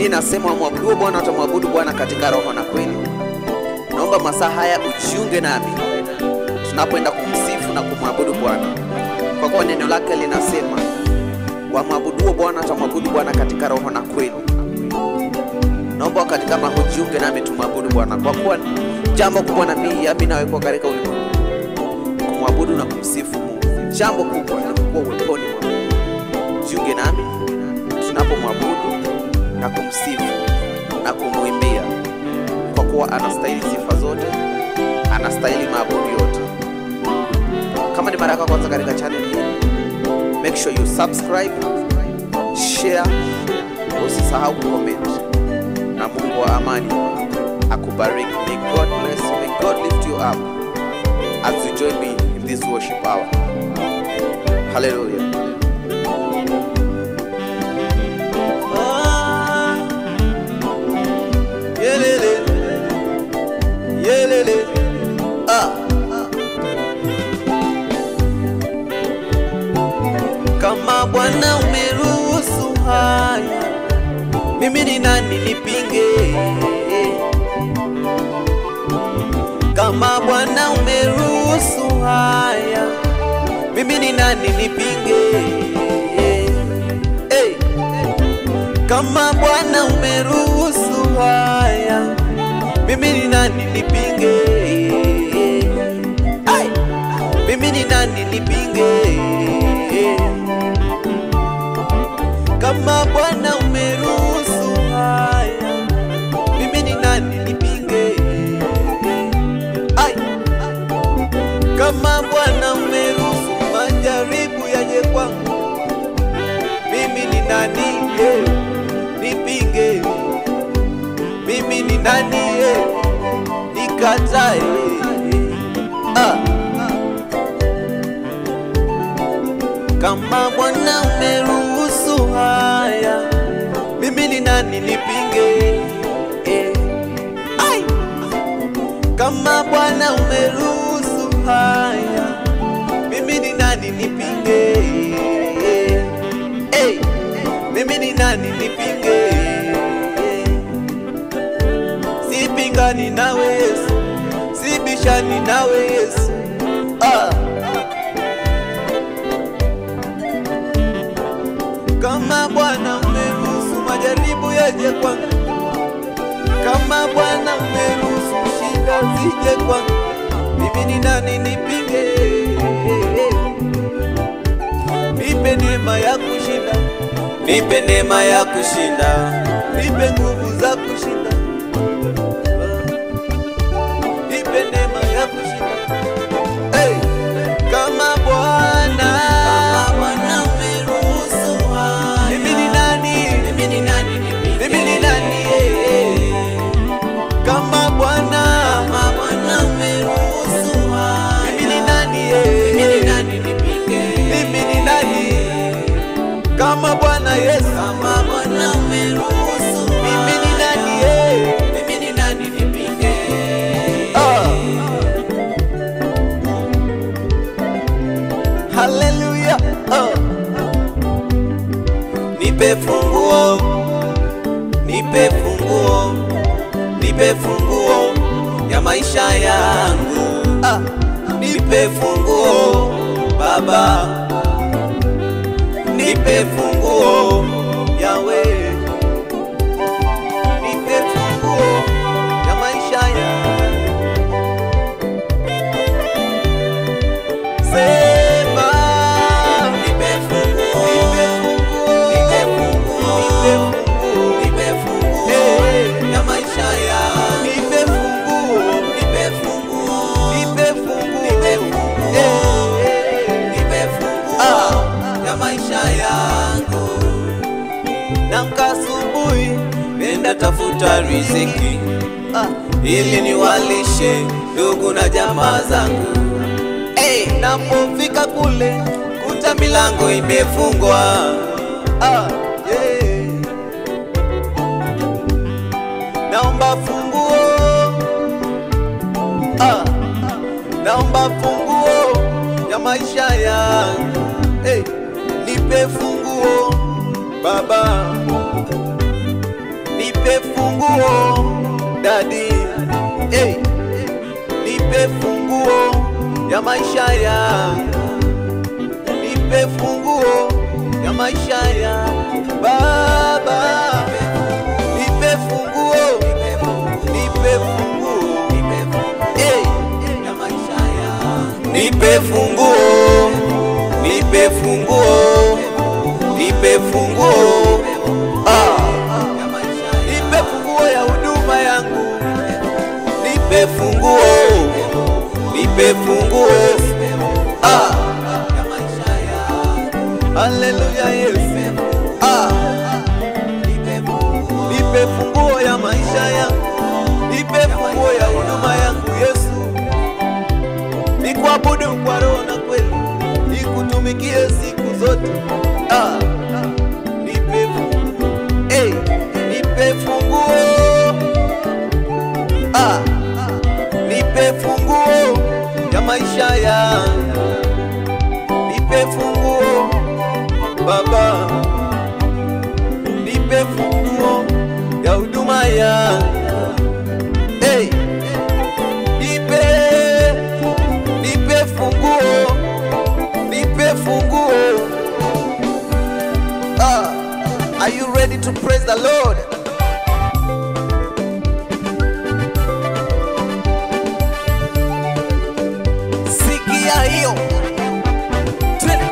Biblia inasema wamwabuduo Bwana watamwabudu Bwana katika roho na kweli. Naomba masaa haya ujiunge nami tunapoenda kumsifu na kumwabudu Bwana, kwa kuwa neno lake linasema wamwabuduo Bwana watamwabudu Bwana katika roho na kweli. Naomba wakati kama hujiunge nami tumwabudu Bwana, kwa kuwa jambo kubwa na mimi yami nawekwa katika ulimwengu kumwabudu na kumsifu Mungu. Jambo kubwa ni kuwa uweponi mwa Mungu. Jiunge nami tunapomwabudu na kumsifu na kumwimbia, kwa kuwa anastahili sifa zote, anastahili maabudu yote. Kama ni mara yako ya kwanza katika channel hii, make sure you subscribe, share, usisahau kucomment, na Mungu wa amani akubariki. May God bless you, may God lift you up as you join me in this worship hour. Hallelujah. Ah, yelele, yelele, ah. Kama Bwana umeruhusu haya, mimi ni nani nipinge? Kama Bwana umeruhusu haya, mimi ni nani nipinge? Hey. Kama Bwana umeruhusu haya, mimi ni nani nipinge? Ai, mimi ni nani nipinge? Kama Bwana umeruhusu haya, mimi ni nani nipinge? Ai, kama Bwana umeruhusu majaribu yaje kwangu mimi ni nani ye nipinge mimi ni nani ye nikatae ah. kama bwana umeruhusu haya mimi ni nani nipinge eh. Ai. kama bwana umeruhusu haya mimi ni nani nipinge hey, mimi ni nani nipinge sipingani nawe Yesu sibishani nawe Yesu ah. kama Bwana umeruhusu majaribu yaje kwangu kama Bwana umeruhusu shida zije kwangu mimi ni nani nipinge nipe neema ya kushinda, nipe neema ya kushinda, nipe nguvu za kushinda, nipe neema ya kushinda. Hey, kama Bwana Bwana umeruhusu haya, mimi ni nani? Mimi ni nani? Mimi ni nani? Hey, kama Bwana kama Bwana umeruhusu haya, mimi ni nani? Hey, mimi ni nani nipinge? Mimi ni nani? Kama Bwana Yesu, kama Bwana umeruhusu, mimi ni nani? Hey, mimi ni nani nipinge? Ah. Haleluya. Ah. Nipe funguo, nipe funguo, nipe funguo ya maisha yangu. Ah. Nipe funguo Baba, nipe funguo Yawe, nipe funguo ya maisha yangu. Sema, nipe funguo, nipe funguo, nipe funguo ya maisha yangu. Nipe funguo, nipe funguo, nipe funguo, nipe funguo, nipe funguo ya maisha yangu. Namka asubuhi, nenda tafuta riziki ah, ili niwalishe ndugu na jamaa zangu. Hey, napofika kule kuta milango imefungwa ah, yeah. Naomba funguo ah, naomba funguo ya maisha yangu hey, nipe funguo Baba, nipe funguo dadi, hey, nipe funguo ya maisha yangu, nipe funguo ya maisha yangu Baba, nipe funguo, nipe funguo, hey, ya maisha yangu, nipe funguo, nipe funguo, nipe funguo, ah, nipe funguo ya huduma yangu, nipe funguo, nipe funguo, ah, haleluya Yesu, ah, nipe funguo ya maisha yangu, nipe funguo ya huduma yangu Yesu, nikuabudu kwa roho na kweli, nikutumikie siku zote, ah, nipe funguo, hey, nipe funguo, ah, nipe funguo ya maisha yangu, nipe funguo Baba, nipe funguo ya huduma yangu, hey, nipe nipe funguo, nipe funguo. Ah, are you ready to praise the Lord? Sikia hiyo. Twende.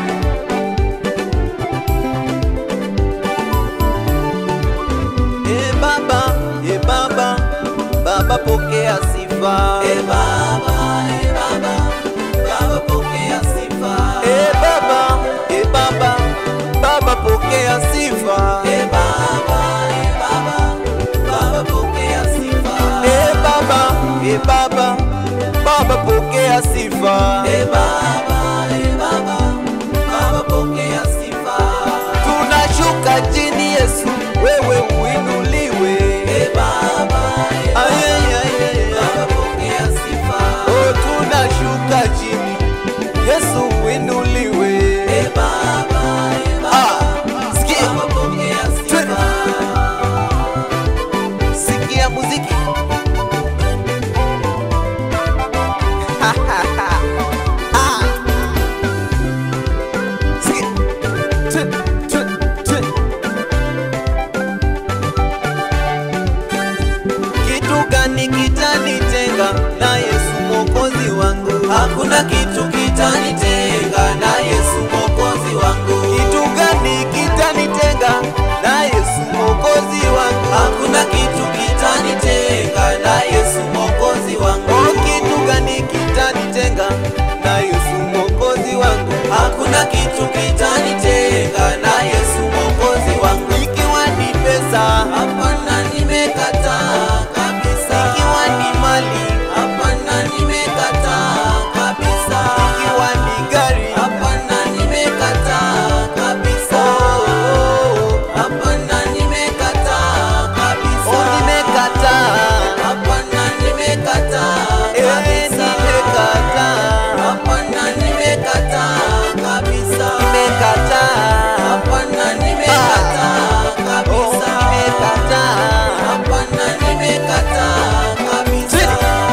E Baba, e Baba, Baba pokea sifa. E Baba, e Baba, Baba pokea sifa. E Baba, e Baba, Baba pokea sifa. E Baba, e Baba, Baba pokea sifa. E Baba, e Baba, Baba pokea sifa. E Baba, e Baba, Baba pokea sifa. Tunashuka chini Yesu, wewe uinuliwe. E Baba, e Baba, Baba pokea sifa. Oh, tunashuka chini Yesu uinuliwe. E Baba, e Baba, sikia. Baba pokea sifa. Sikia muziki. Ah. Sikia. Tun, tun, tun. Kitu gani kitanitenga na Yesu mwokozi wangu? Hakuna kitu kitanitenga na Yesu mwokozi wangu. Kitu gani kitanitenga na Yesu mwokozi wangu? Hakuna kitu kitanitenga na Yesu mwokozi wangu. Oh, kitu gani kitanitenga na Yesu mwokozi wangu? Hakuna kitu kitanitenga na Yesu mwokozi wangu. Ikiwa ni pesa, hapana, nimekataa kabisa. Ikiwa ni mali, hapana, nimekataa kabisa. Ikiwa ni gari, hapana, nimekataa kabisa. Hapana, nimekataa kabisa. Oh, nimekataa. Hapana, nimekataa kabisa. Hapana, nimekataa kabisa. Nimekataa. Hapana, nimekataa kabisa. Hapana, nimekataa kabisa.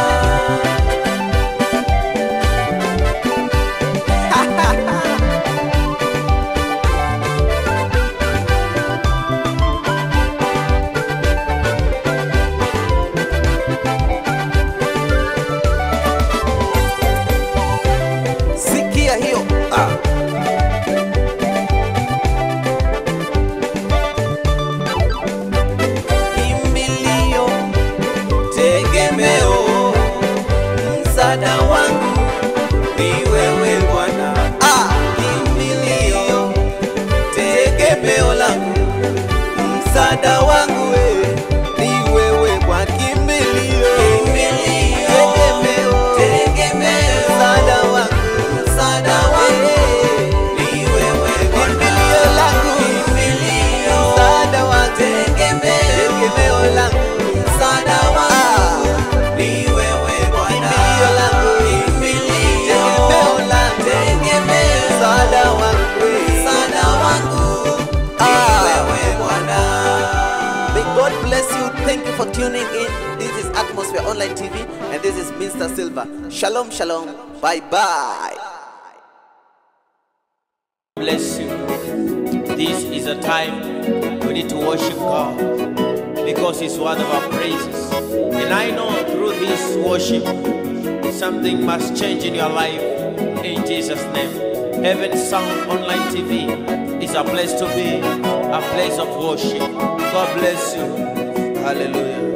Sikia hiyo ah. Kimbilio, tegemeo, msaada wangu ni wewe Bwana. Ah, kimbilio, tegemeo langu, msaada wangu we, ni wewe Bwana. Kimbilio, tegemeo, msaada wangu, msaada wangu tuning in. This is Atmosphere Online TV, and this is Mr. Silver. Shalom, shalom. Bye bye. bless you. This is a time we need to worship God because He's one of our praises. And I know through this worship, something must change in your life in Jesus' name. Heaven Sound Online TV is a place to be, a place of worship. God bless you. Hallelujah.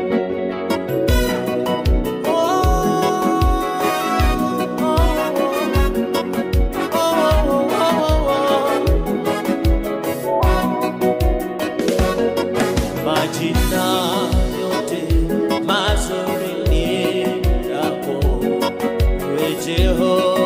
Majina yote mazuri ni yako, we Jehova.